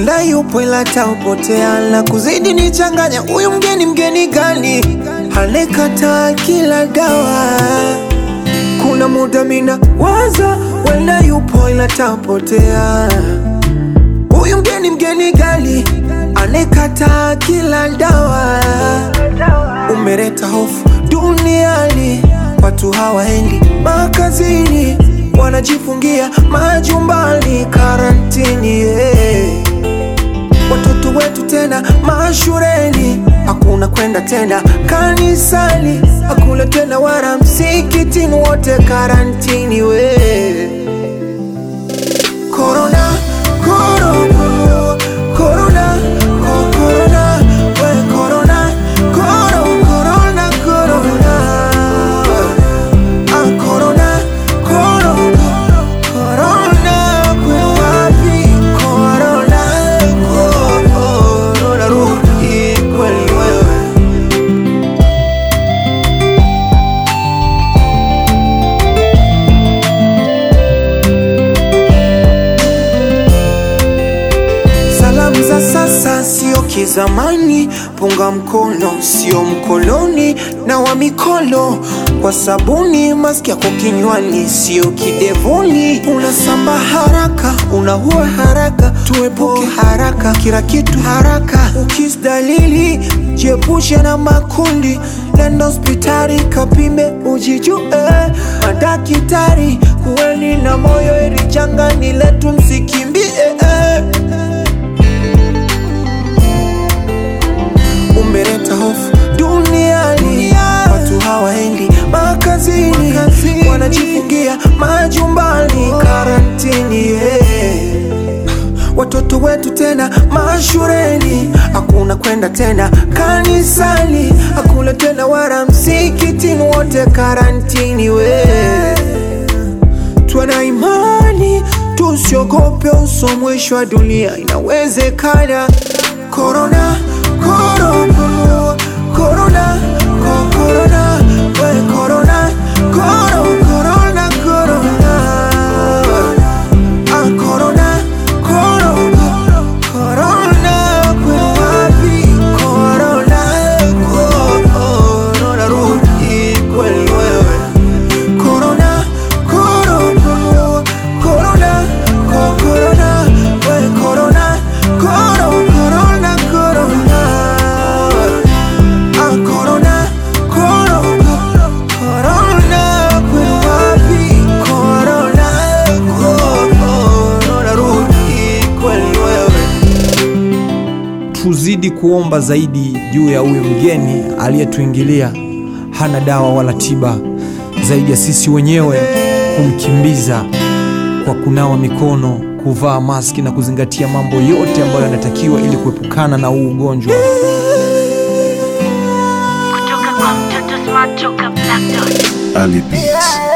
wala yupo ila taupotea la kuzidi nichanganya huyu mgeni mgeni gani anekataa kila dawa kuna muda mina waza wala yupo ila taupotea huyu mgeni mgeni gani anekataa kila dawa umeleta hofu duniani watu hawaendi makazini wanajifungia majumbani karantini yeah. watoto wetu tena mashureni hakuna kwenda tena kanisani hakuna tena wala msikitini wote karantini we korona korona korona ko- korona we korona koro korona korona Ah, korona korona korona kwe wapi korona korona rudi kweli wewe Salamu za sasa sio kizamani, punga mkono sio mkoloni, na wa mikono kwa sabuni, maski yako kinywani sio kidevuni. Unasamba haraka, unaua haraka, tuepuke haraka, kila kitu haraka. Ukis dalili jiepushe na makundi, nenda hospitali kapime ujijue. Madakitari kuweni na moyo, ili janga ni letu, msikimbie eh. umeleta hofu duniani, watu hawaendi makazini, wanajifungia majumbani, karantini yeah. Watoto wetu tena mashureni, hakuna kwenda tena kanisani, hakuna tena wala msikitini, wote karantini we Tuwe na imani, tusiogope, uso mwisho wa dunia inawezekana. Korona, korona, korona, ko- korona, we korona, koro, korona, korona. Ah, korona, korona, korona, kwe wapi? Korona, korona, rudi kweli wewe. Corona, corona, corona, co- corona, we corona, coro, corona, corona. Ah, corona, coro, corona, kwe wapi? Corona, corona, rudi kweli wewe. tuzidi kuomba zaidi juu ya huyu mgeni aliyetuingilia. Hana dawa wala tiba zaidi ya sisi wenyewe kumkimbiza kwa kunawa mikono, kuvaa maski na kuzingatia mambo yote ambayo yanatakiwa ili kuepukana na huu ugonjwa. kutoka kwa mtoto smart toka Black Dot. Ali Beats.